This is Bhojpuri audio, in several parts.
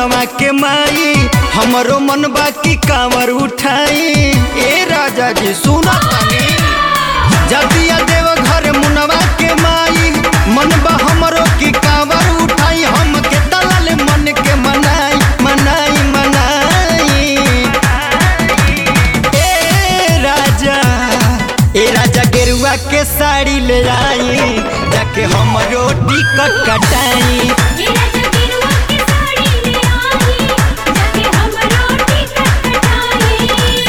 मुनवा के माई हमरो मन बाकी कांवर उठाई ए राजा जी सुना तानी जदिया देव घर मुनवा के माई मन बा हमरो की कांवर उठाई हम के दलाल मन के मनाई मनाई मनाई ए राजा ए राजा गेरुआ के साड़ी ले आई जाके हमरो टिकट कटाई मेरा जगीरुआ के साड़ी ले आई जाके हमरो टिकट कटाई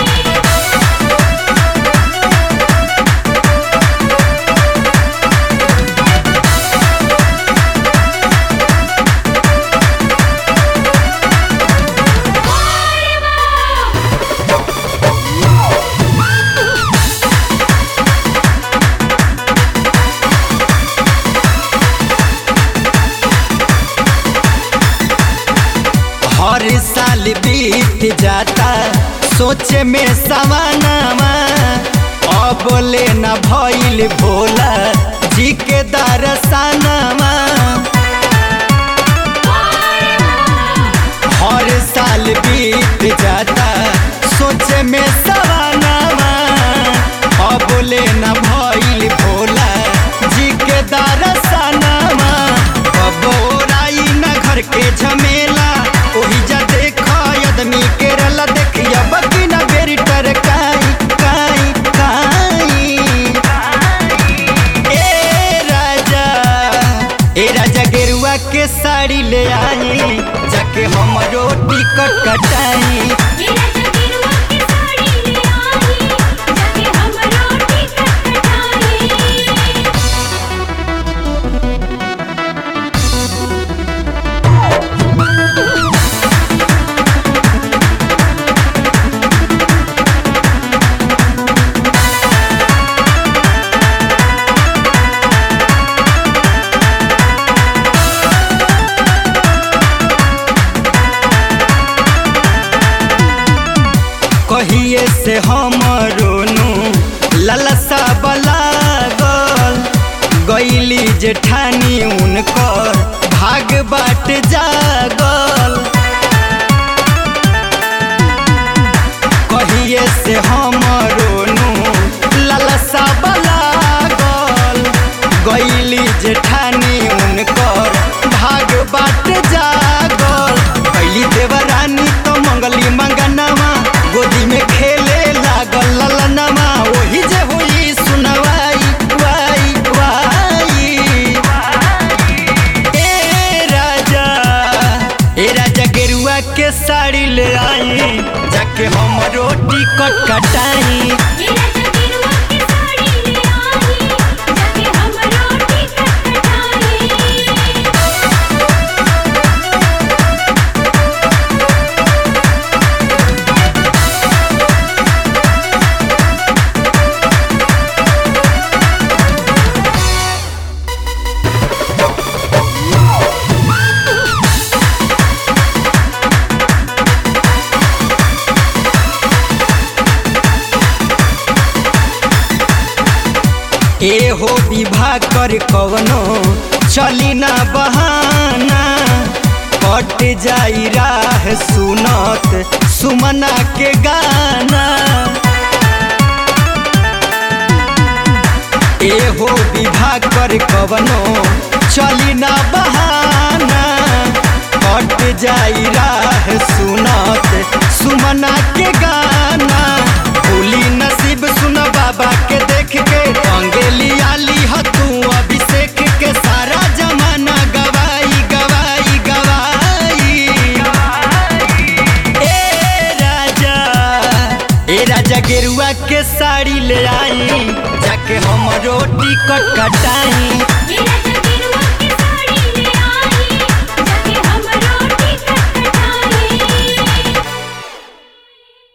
हर साल बीत जाता सोचे में सवानावा अब ले न भइल भोला जी के दरसनावा हर साल बीत जाता सोचे में सवानावा अब ले न भइल भोला जी के दरसनावा अब ओराई न घर के झमेला ओही जा देख आदमी के रला देखिया बकी न बेरी टरकाई काई काई ए राजा ए राजा गेरुआ के साड़ी ले आई जाके हमरो टिकट कटाई मेरा जगीरुआ के साड़ी ले आई जाके हमरो टिकट कटाई कहिए से हमरोनु ललसा बलागल गईली जेठानी उनकर भाग बाट जागल कहिए से हमरोनु ललसा बलागल गईली जेठानी उनकर भाग बाट जागल कैली देवरानी तो मंगली मंगनवा गोदी में खेले लागल ललनवा ओही जे हुई सुनवाई वाई वाई ए राजा ए राजा गेरुआ के साड़ी ले आई जाके हमरो टिकट कटाई मेरा जगीरुआ के साड़ी ले आई जाके हमरो टिकट कटाई ए हो विवाह कर कवनो चली ना बहाना कट जाई राह सुनत सुमना के गाना ए हो विवाह कर कवनो चली ना बहाना कट जाई राह सुनत सुमना के गाना भूली नसीब सुन बाबा के देख के अंगेली आली ह तू अभिषेक के सारा जमाना गवाई गवाई गवाई ए राजा ए राजा गेरुआ के साड़ी ले आई जाके हमरो टिकट कटाई